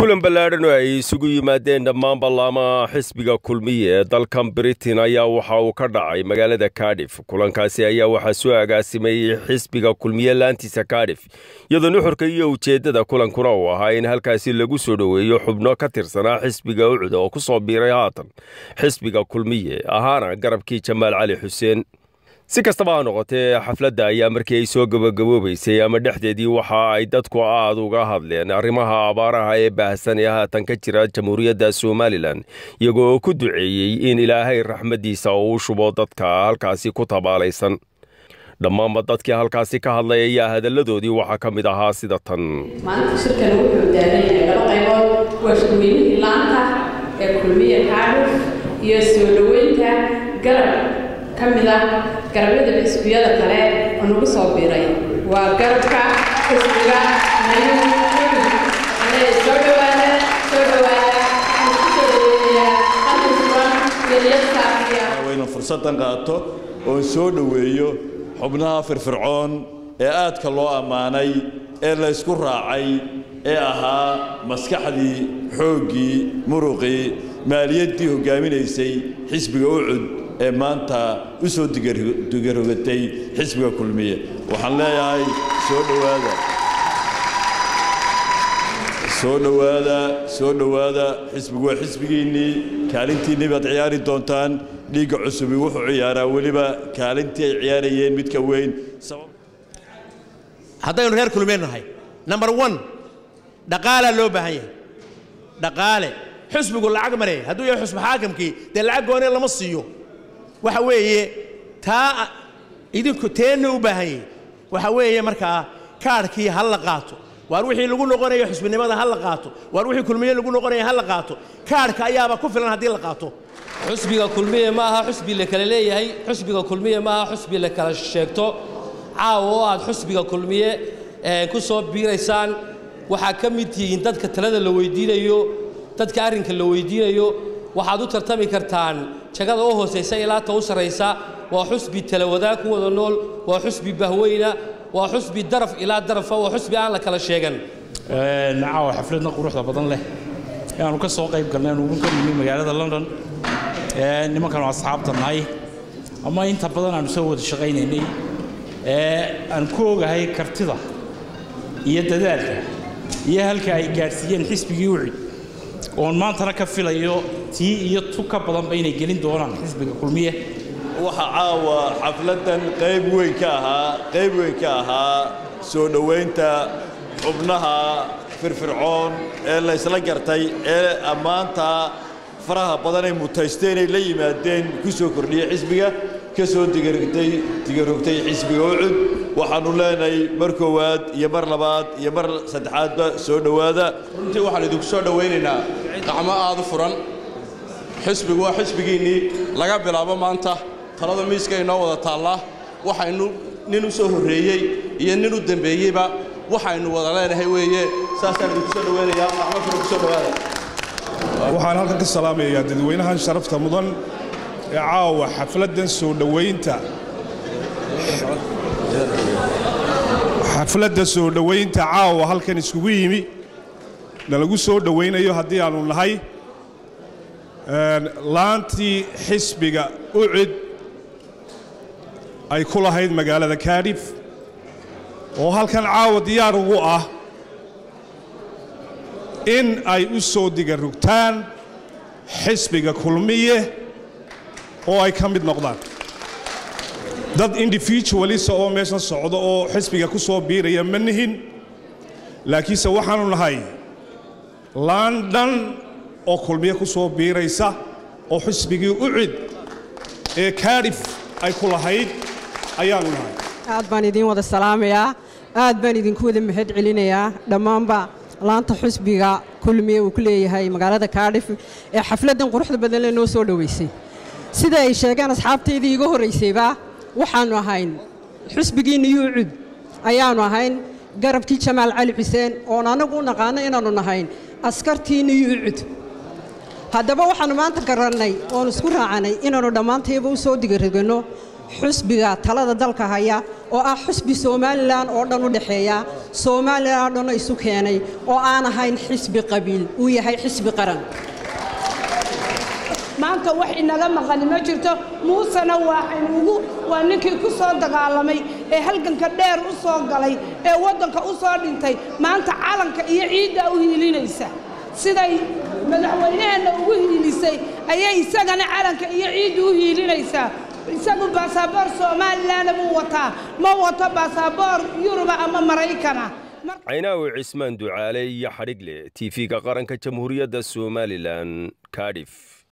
kulan ballaadhan oo ay isugu yimaadeen dhammaan ballaamaha xisbiga kulmiye ee dalkan britain ayaa waxa uu ka dhacay magaalada kadif kulankaasi ayaa waxaa soo agaasimayey xisbiga kulmiye laantiisa kadif iyadoo nuxurka iyo ujeeddada kulankuna uu ahaa in halkaasi lagu soo dhoweeyo xubno ka tirsanaa xisbiga ucuda oo ku soo biiray haatan xisbiga kulmiye ahaana garabkii jamaal cali xuseen si kastaba ha noqotee xafladda ayaa markii ay soo gabagaboobaysay ama dhexdeedii waxa ay dadku aad uga hadleen arrimaha abaaraha ee baahsan ee haatan ka jira jamhuuriyadda somalilan iyagoo oo ku duceeyey in ilaahay raxmaddiisa uu shubo dadka halkaasi ku tabaalaysan dhammaanba dadkii halkaasi ka hadlay ayaa hadalladoodii waxaa ka mid ahaa sida tan maanta shirkan wuxuu taagan yahay laba qaybood waa shirweynihii laanta ee kulmiya kaadhuf iyo soo dhoweynta garab ka mid ah garabyada xisbiyada kale oo nagu soo biiray waa garabka xisbiga soo dhawaada soo dhawaada kusoo dhaweynaya halkasuban yelyasaafiya waynu fursaddan qaato oon soo dhoweeyo xubnaha firfircoon ee aadka loo ammaanay ee la ysku raacay ee ahaa maskaxdii xooggii muruqii maaliyaddii hoggaaminaysay xisbiga ucud ee maanta u soo digarogatay xisbiga kulmiye waxaan leeyahay soo dhowaada soo dhowaada soo dhowaada xisbigu waa xisbigiinnii kaalintiinnii baad ciyaari doontaan dhiigga cusubi wuxuu ciyaaraa weliba kaalintii ay ciyaarayeen midka weyn haddaynu reer kulmeen nahay number one dhaqaalaa loo baahan yahay dhaqaale xusbigu lacag mare hadduu yahay xusbi xaakamkii dee lacag goonee lama siiyo waxa weeye taa idinku teenna u baahan yahay waxa weeye markaa kaadhkii ha la qaato waar wixii lagu noqonayo xusbinimada ha la qaato waar wixii kulmiye lagu noqonaya ha la qaato kaadhka ayaaba ku filan haddii la qaato xusbiga kulmiye ma aha xusbi la kala leeyahay xusbiga kulmiye ma aha xusbi la kala sheegto caawa oo aad xusbiga kulmiye ku soo biiraysaan waxaa ka mid tihiin dadka talada la weydiinayo dadka arrinka la weydiinayo waxaad u tartami kartaan jagada u hoosaysa ilaa ta u sarraysa waa xusbi talawadaag ku wada nool waa xusbi bahweyna waa xusbi daraf ilaa darafa waa xusbi aan la kala sheegan caawa xafladna quruxda badan leh ayaanu ka soo qayb galnay anugu ka nimi magaalada london nimankanu asxaabta nahay ama inta badan aanu soo wada shaqaynaynay aan ku ogahay kartida iyo dadaalka iyo halka ay gaadhsiiyeen xisbigii ucid oon maantana ka filayo tii iyo tu ka badanba inay gelin doonaan xisbiga kulmiye waxa caawa xafladdan qayb weyn ka ahaa qayb weyn ka ahaa soo dhowaynta xubnaha firfircoon ee la ysla gartay ee ammaanta faraha badan ay mutaystay inay la yimaadeen ku soo kordhiyey xisbiga ka soo digarogtay digarogtay xisbiga ucud waxaannu leenahay mar koowaad iyo mar labaad iyo mar saddexaadba soo dhowaada runtii waxaan idinku soo dhowaynaynaa gacmo aad u furan xisbigu waa xisbigiinnii laga bilaabo maanta talada miiska inoo wada taallaa waxaynu nin u soo horreeyey iyo nin u dembeeyeyba waxaynu wada leenahay weeye saasaan idinku soo dhowaynayaa gacmo furan ku soo dhowaada waxaan halkan ka salaamayaa dadweynahan sharafta mudan ee caawa xafladdan soo dhowaynta xafladda soo dhowaynta caawa halkan iskugu yimi nalagu soo dhowaynayo haddii aannu nahay laantii xisbiga ucid ay ku lahayd magaalada kaadhif oo halkan caawa diyaar ugu ah in ay u soo digarugtaan xisbiga kulmiye oo ay ka mid noqdaan dad individualisa oo meeshan socda oo xisbiga ku soo biiraya ma nihin laakiinse waxaannu nahay london oo kulmiye ku soo biiraysa oo xisbigii ucid ee kaadhif ay ku lahayd ayaannu nahay aad baan idiin wada salaamayaa aad baan idinku wada mahad celinayaa dhammaanba laanta xusbiga kulmiye uu ku leeyahay magaalada kaadhif ee xafladdan quruxda badan le noo soo dhowaysay sida ay sheegeen asxaabtaydii iga horraysayba waxaannu ahayn xusbigiinna yuucud ayaannu ahayn garabkii jamaal cali xuseen oon annagu u naqaano inaannu nahayn askartiinna yuucud haddaba waxaannu maanta garannay oon isku raacanay inaannu dhammaantayba u soo digaraganno xusbiga talada dalka haya oo ah xusbi somalilan oo dhan u dhexeeya somalilan oo dhanna isu keenay oo aan ahayn xisbi qabiil uu yahay xisbi qaran maanta wax inaga maqani ma jirto muusena waaxaynuugu waa ninkii ku soo dagaalamay ee halganka dheer u soo galay ee waddanka u soo dhintay maanta calanka iyo ciidda u hiilinaysa siday madaxweynaheenna ugu hiilisay ayay isagana calanka iyo ciidda u hiilinaysaa isagu baasaboor somalilanna buu wataa ma wato baasaboor yuruba ama maraykana caynaawi cismaan ducaale iyo xadhigle tv-ga qaranka jamhuuriyadda somalilan kadhif